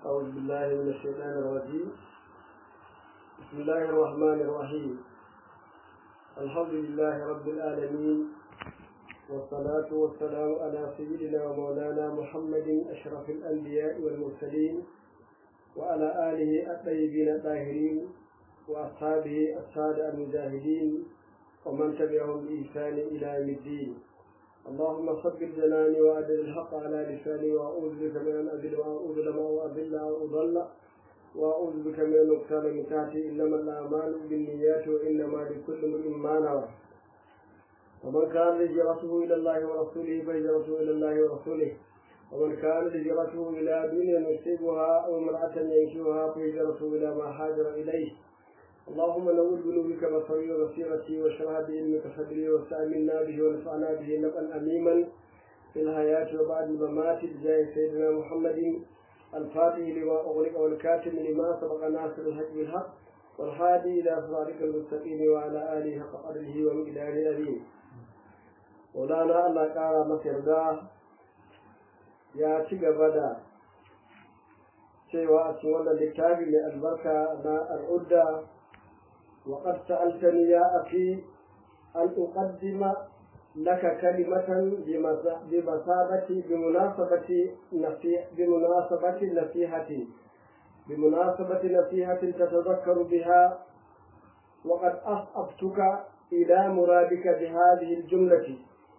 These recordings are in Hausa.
أعوذ بالله من الشيطان الرجيم بسم الله الرحمن الرحيم الحمد لله رب العالمين والصلاة والسلام على سيدنا ومولانا محمد أشرف الأنبياء والمرسلين وعلى آله الطيبين الطاهرين وأصحابه السادة المجاهدين ومن تبعهم بإحسان إلى يوم الدين اللهم صدق جناني وأدل الحق على لساني وأعوذ بك من أن أذل وأذل أو أذل أو أضل وأعوذ بك من أن أقتال من تحتي إنما الأعمال بالنيات وإنما لكل امرئ ما نوى ومن كان هجرته إلى الله ورسوله فهجرته إلى الله ورسوله ومن كان هجرته إلى دنيا يصيبها أو امرأة ينشوها فهجرته إلى ما هاجر إليه اللهم نور بنورك بصري وبصيرتي واشرح بعلمك صدري واستعملنا به ونفعنا به نفعا أميما في الحياة وبعد الممات بجاه سيدنا محمد الفاتح لما أغلق والكاتم لما سبق ناصر الحق بالحق والهادي إلى صراطك المستقيم وعلى آله حق قدره ومقداره العظيم مولانا الله قال مسيردا يا تيغا cewa a cikin wannan littafi mai albarka na al'udda وقد سألتني يا أخي أن أقدم لك كلمة بمثابة بمناسبة بمناسبة نصيحة بمناسبة نصيحة تتذكر بها وقد أصبتك إلى مرادك بهذه الجملة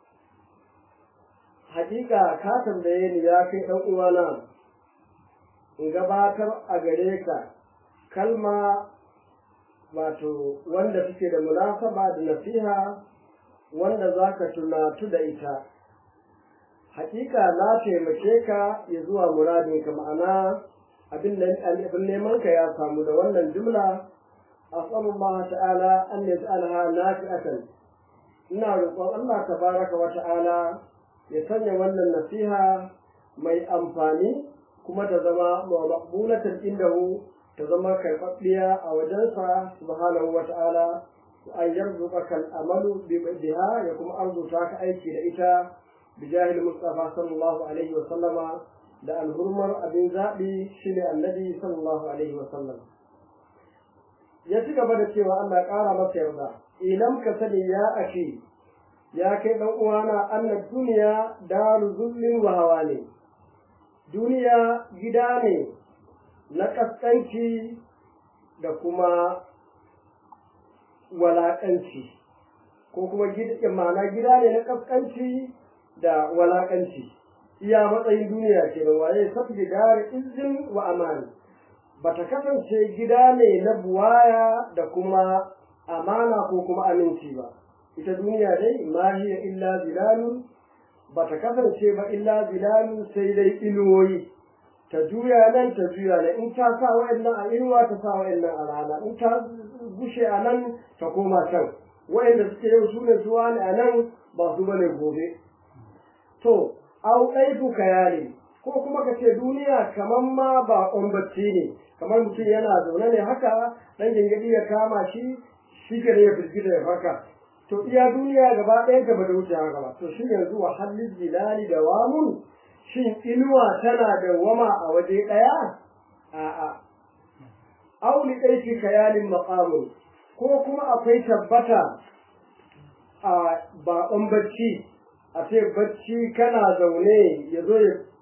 حقيقة كاتب بيني يا كي أوانا إن gabatar a gare ka kalma wato wanda suke da munasaba da nasiha wanda za ka tunatu da ita hakika na taimake ka ya zuwa muradinka ma'ana abin neman ka ya samu da wannan jumla asalullah ta'ala an ya ta'alaha nafi'atan ina roƙon Allah tabaraka wa ta'ala ya sanya wannan nasiha mai amfani kuma ta zama maqbulatan indahu ta zama karɓaɓɓiya a wajensa subhanahu wa ta'ala an yarzuka kal amalu biha ya kuma arzuta ka aiki da ita bi jahil mustafa sallallahu alaihi wa sallama da alhurmar abin zaɓi shine annabi sallallahu alaihi wa sallam ya ci gaba da cewa Allah ƙara masa yarda ilam ka sani ya ake ya kai ɗan uwana anna duniya daru zullin wa hawa ne duniya gida ne na ƙasƙanci da kuma walaƙanci ko kuma ma'ana gida ne na ƙasƙanci da walaƙanci iya matsayin duniya ke da waye safi gari izin wa amani ba ta kasance gida ne na buwaya da kuma amana ko kuma aminci ba ita duniya dai ma hiya illa zilalun ba ta kasance ba illa zilalun sai dai inuwoyi ta juya nan ta juya nan in ta sa wa'annan a inuwa ta sa wa'annan a rana in ta gushe a nan ta koma can wa'anda suke yau su ne suwa ne a nan ba su bane gobe to au ɗaifu kayali ko kuma ka ce duniya kamar ma ba bacci ne kamar mutum yana zaune ne haka ɗan gingadi ya kama shi shi ke ya firgita ya farka to iya duniya gaba ɗaya gaba da wuce haka ba to shi yanzu wa halin jilali da wamun shin inuwa tana da wama a waje ɗaya? A'a. Auli ɗaiki kayalin maƙamun, ko kuma akwai tabbata a baƙon bacci, a ce bacci kana zaune ya zo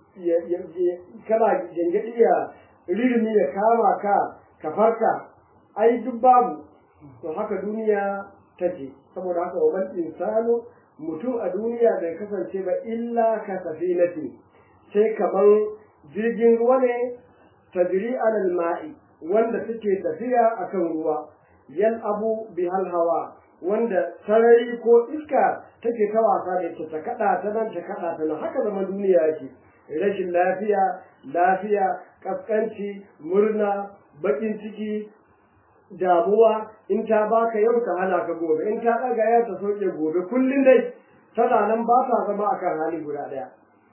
ya kana gyangyaɗi ya rirmi ya kama ka ka farka, ai duk babu, to haka duniya take, saboda haka wa insanu mutum a duniya bai kasance ba illa ka safinati. sai kamar jirgin ruwa ne tajri alal ma'i wanda suke tafiya akan ruwa yan abu bi hawa wanda sarari ko iska take ta wasa da ita ta kada ta nan ta kada ta nan haka zaman duniya yake rashin lafiya lafiya kaskanci murna bakin ciki damuwa in ta baka yau ta hana ka gobe in ta daga ya ta soke gobe kullum dai tana nan ba ta zama akan hali guda daya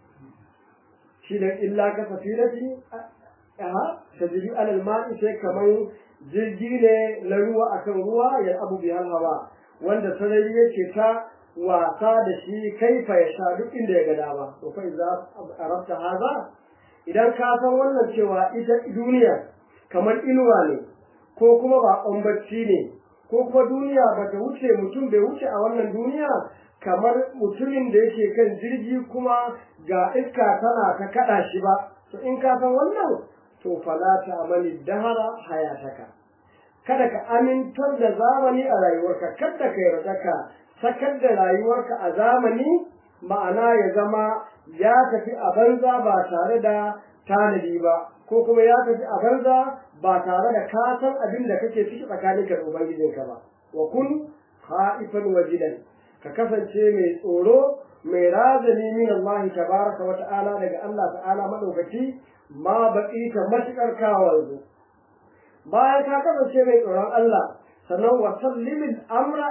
shi ne illa ka safirati aha tajri alal ma'i sai kaman jirgi ne na ruwa akan ruwa ya abu bi hawa wanda sarari yake ta wasa da shi kaifa ya sha duk inda ya ga dama to fa idza arabta haza idan ka san wannan cewa ita duniya kamar inuwa ne ko kuma baƙon bacci ne ko kuma duniya ba ta wuce mutum bai wuce a wannan duniya kamar mutumin da yake kan jirgi kuma ga iska tana ta kaɗa shi ba to in ka san wannan to fala ta amali dahara hayataka kada ka amintar da zamani a rayuwarka kada ka yarda ka sakar da rayuwarka a zamani ma'ana ya zama ya tafi a banza ba tare da tanadi ba ko kuma ya tafi a banza ba tare da ka san abin da kake ciki tsakaninka da ubangijinka ba wa kun khaifan wajidan ka kasance mai tsoro mai razani min Allah tabaraka wa ta'ala daga Allah ta'ala madaukaki ma baki ta matukar kawanzu bayan ka kasance mai tsoron Allah sannan wa sallimil amra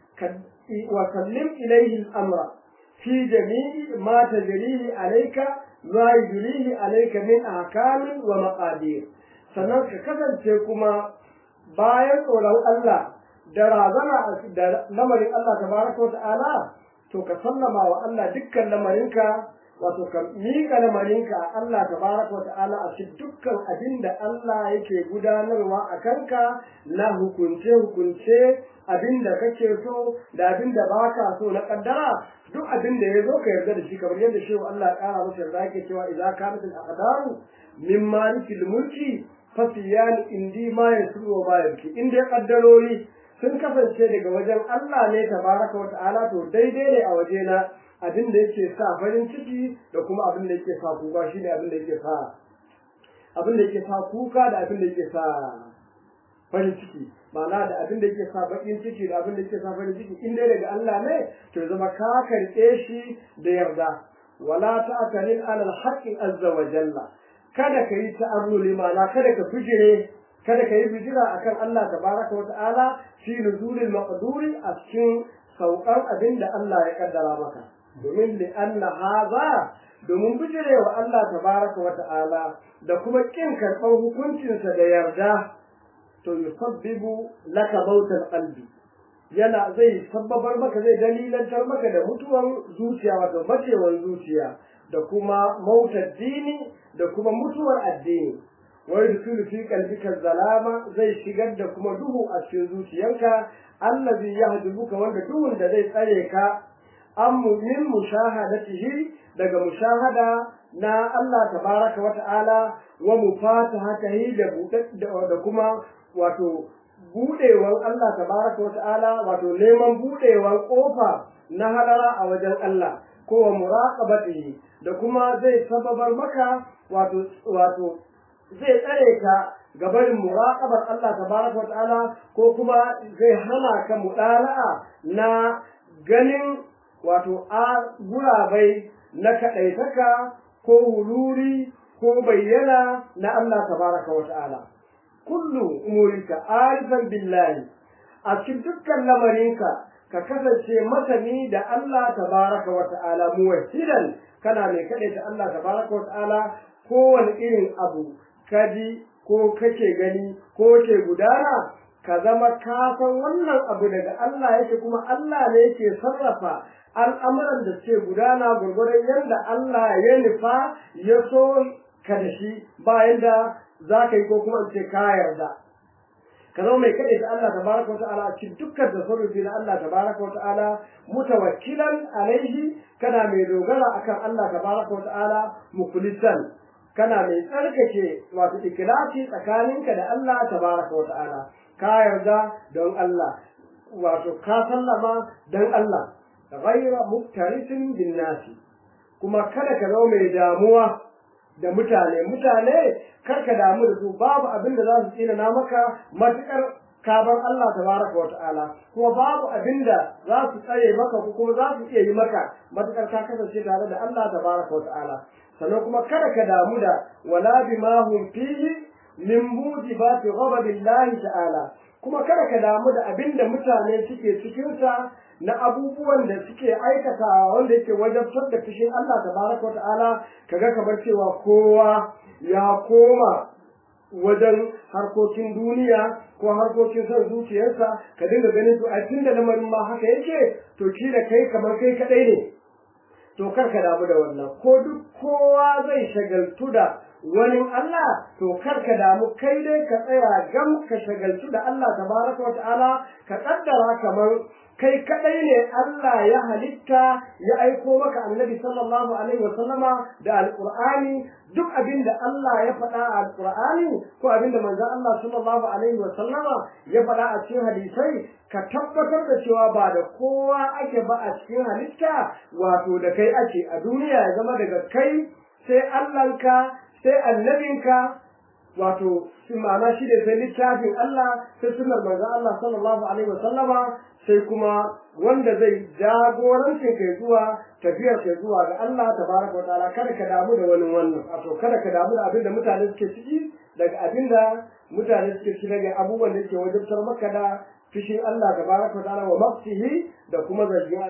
wa sallim ilayhi al-amra fi jami'i ma tajrihi alayka ma yujrihi alayka min ahkamin wa maqadir sannan ka kasance kuma bayan tsoron Allah da razana da lamarin Allah tabaraka wa ta'ala to ka sallama wa Allah dukkan lamarinka wato ka miƙa lamarinka a Allah tabaraka wa ta'ala a cikin dukkan abin da Allah yake gudanarwa a kanka na hukunce hukunce abin da kake so da abin da baka so na kaddara duk abin da ya zo ka yarda da shi kamar yadda shi Allah ya kara masa yarda yake cewa idza kanat al-aqdaru min malikil mulki fasiyan indi ma yasru wa ma yabki inda ya kaddarori sun kasance daga wajen Allah ne tabaraka wa ta'ala to daidai ne a wajena abin da yake sa farin ciki da kuma abin da yake sa kuka shine abin da yake sa abin da yake sa kuka da abin da yake sa farin ciki ma'ana da abin da yake sa bakin ciki da abin da yake sa farin ciki in dai daga Allah ne to ya zama ka karɓe shi da yarda wala ta'tarin alal haqqi azza wa jalla kada ka yi ta'arruli ma'ana kada ka fijire kada ka yi bijira akan Allah tabaraka wa ta'ala fi nuzulil maqduri a cikin saukan abin da Allah ya kaddara maka domin li anna hadha domin bijirewa Allah tabaraka wa ta'ala da kuma kin karɓar hukuncinsa da yarda to yusabbibu laka mautal qalbi yana zai sabbabar maka zai dalilantar maka da mutuwan zuciya wato macewar zuciya da kuma mautar dini da kuma mutuwar addini wai dukulu fi qalbika zalama zai shigar da kuma duhu a cikin zuciyarka allazi yahdubuka wanda duhun da zai tsare ka an min mushahadatihi daga mushahada na Allah tabaraka wa ta'ala wa mufatahatihi da da kuma wato budewan Allah tabaraka wa ta'ala wato neman budewan kofa na hadara a wajen Allah ko wa muraqabatihi da kuma zai sababar maka wato wato zai tsare ka gabarin muraqabar Allah tabaraka wa ta'ala ko kuma zai hana ka mudala'a na ganin wato a gurabai na kaɗaitaka ko huluri ko bayyana na Allah tabaraka wa ta'ala kullu umurika arifan billahi a cikin dukkan lamarinka ka kasance masani da Allah tabaraka wa ta'ala muwahhidan kana mai kaɗaita Allah tabaraka wa ta'ala kowane irin abu kaji ko kake gani ko ke gudana ka zama ka san wannan abu daga Allah yake kuma Allah ne yake sarrafa al'amuran da suke gudana gurgurar yadda Allah ya nufa ya so ka da shi bayan da za ka yi ko kuma ce ka yarda ka zama mai kaɗai da Allah tabaraka wa ta'ala a cikin dukkan tasarrufi na Allah tabaraka wa ta'ala mutawakkilan alaihi kana mai dogara akan Allah tabaraka wa ta'ala mukhlisan kana mai tsarkake wato ikhlasi tsakaninka da Allah tabaraka wa ta'ala ka yarda don Allah wato ka sallama don Allah ghaira muktarisin bin nasi kuma kada ka zama mai damuwa da mutane mutane kar ka damu da su babu abin da za su tsina na maka matukar kabar Allah tabaraka wa ta'ala kuma babu abin da za su tsare maka ko kuma za su iya yi maka matukar ka kasance tare da Allah tabaraka wa ta'ala sannan kuma kada ka damu da wala bima hum fihi min mujibati ghadabillahi ta'ala kuma kada ka damu da abin da mutane suke cikin sa na abubuwan da suke aikatawa wanda yake wajabtar da fushin Allah tabaraka wa ta'ala kaga kamar cewa kowa ya koma wajen harkokin duniya ko harkokin son zuciyarsa ka dinga ganin to a tunda lamarin ma haka yake to ki da kai kamar kai kadai ne to kar ka damu da wannan ko duk kowa zai shagaltu da wani Allah to kar ka damu kai dai ka tsaya gam ka shagaltu da Allah tabaraka wa ta'ala ka kaddara kamar kai kadai ne Allah ya halitta ya aiko maka annabi sallallahu alaihi wa sallama da alqur'ani duk abinda Allah ya faɗa a alqur'ani ko abinda manzon Allah sallallahu alaihi wa sallama ya faɗa a cikin hadisai ka tabbatar da cewa ba da kowa ake ba a cikin halitta wato da kai ake a duniya ya zama daga kai sai Allahnka sai annabinka wato shi ma'ana shi ne sai littafin Allah sai sunnar manzon Allah sallallahu alaihi wa sallama sai kuma wanda zai jagorancin kai zuwa tafiyar kai zuwa ga Allah tabaraka wa ta'ala kada ka damu da wani wannan wato kada ka damu da abin da mutane suke ciki daga abin da mutane suke ciki daga abubuwan da yake wajibtar maka da fishin Allah tabaraka wa ta'ala wa mafsihi da kuma zargin